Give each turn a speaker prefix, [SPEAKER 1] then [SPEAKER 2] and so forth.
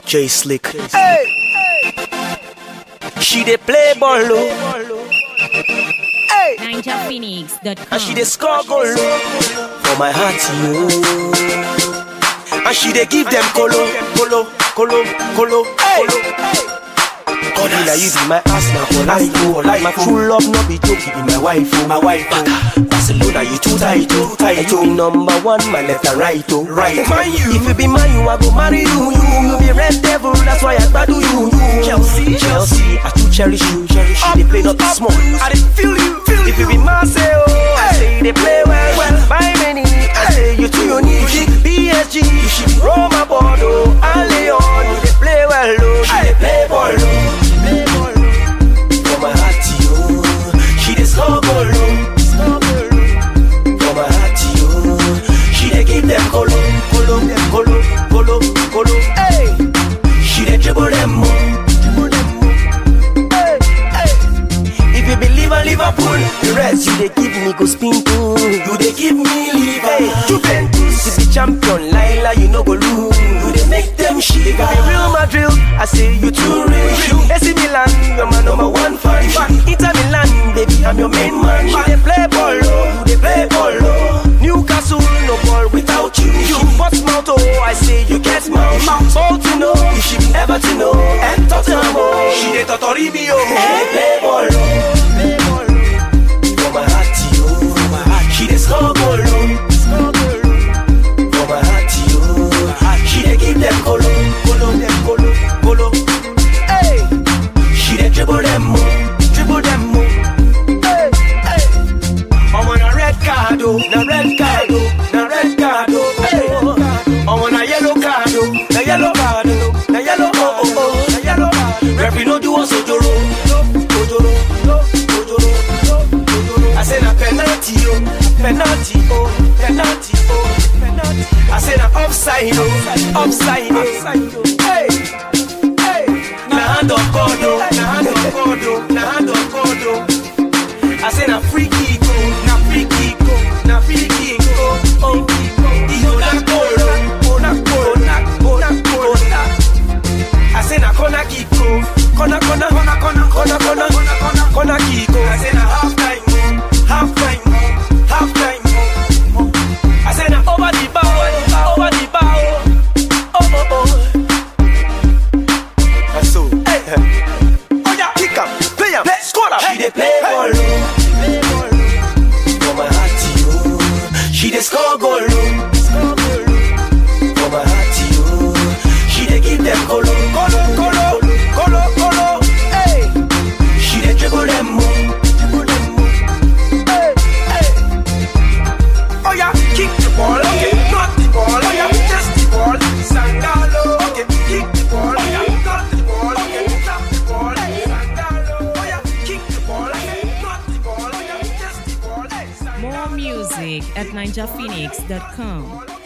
[SPEAKER 1] J Slick. Hey. She dey play ball low. Hey.
[SPEAKER 2] NinjaPhoenix.com.
[SPEAKER 1] And she dey score goal low. For my heart, you. And she dey give them colo, colo, colo, colo, colo. God be like you be my ass now for life, oh, for life. My true love no be joke, you be my wife, oh, my wife. Oh. Barcelona, you too tight, oh, tight. You be number one, my left and right, oh, right. Man, you. If you be mine, you I go marry you, you. You be red devil, that's why I gbadu you, you. Chelsea, Chelsea, I too cherish you, cherish you. They play not small, I dey feel you, feel If you be Marseille, oh, I say they play well, well. Buy many, I say you too unique. PSG, you should be Roma, Bordeaux, and Leon. You dey play well, oh, she dey play ball, oh. Play ball, oh. For my heart, yo, she dey score goal, oh. Score goal, oh. For my heart, yo, she dey give them colo, colo, colo, colo, colo. Hey, she dey dribble them, oh, dribble them, oh. Hey, hey. If you believe in Liverpool, the rest you dey give me go spin too. You dey give me liver. Hey, Juventus is the champion, Laila you no go lose. You dey make them shit. If you be Real Madrid, I say you too real. AC Milan, you're my number one fan. Inter Milan, baby, I'm your main man. You dey play ball, oh, you dey play ball, oh. Newcastle, no ball without you. You Portsmouth, oh, I say you get mouth. Baltimore, you should be Everton, oh, and Tottenham, oh. She dey totori me, oh. She dey play ball, oh. Play ball, oh. For my heart, yo. For my heart, she dey score goal, oh. Score goal, oh. For my heart, yo. She dey give them colo, colo, them colo, colo. Hey, she dey dribble them, oh, dribble them, oh. Hey, hey. I'm on a red card, oh, na red card, oh, na red card, oh. Hey, I'm on a yellow card, oh, na yellow card, oh, na yellow, oh, oh, oh, na yellow card. Referee no do us ojoro, ojoro, ojoro, ojoro. I say na penalty, oh, penalty, oh, penalty, oh, penalty. I say na offside, oh, offside, oh. Hey, hey. Na hand of God, oh, na hand of God, oh, na hand of God, oh. I say na free kick, oh, na free kick, oh, na free kick, oh, oh. Iyo na goal, oh, oh na goal, na goal, na goal, na. I say na corner kick, oh, corner, corner, corner, corner, corner, corner, corner, corner, corner kick, oh. I say na half time, oh, half time, oh, half time, oh. I say na over the bar, oh, over the bar, oh, oh, oh, oh. That's so. Hey. Oh yeah, kick am, play am, score am. She dey play ball, oh. Play ball, oh. For my heart, yo. She dey score goal, oh. Score goal, oh. For my heart, yo. She dey give them colo, colo, colo, colo, colo. Hey, she dey dribble them, oh. Dribble them, oh. Hey, hey. Oh yeah, kick the ball, okay, not the ball, oh yeah, just the ball. Sangalo, okay, kick the ball, oh yeah, not the ball, okay, tap the ball. Sangalo, oh yeah, kick the ball, okay, not the ball, oh yeah, just the ball. Hey,
[SPEAKER 2] More
[SPEAKER 1] Sangalo.
[SPEAKER 2] music at NinjaPhoenix.com.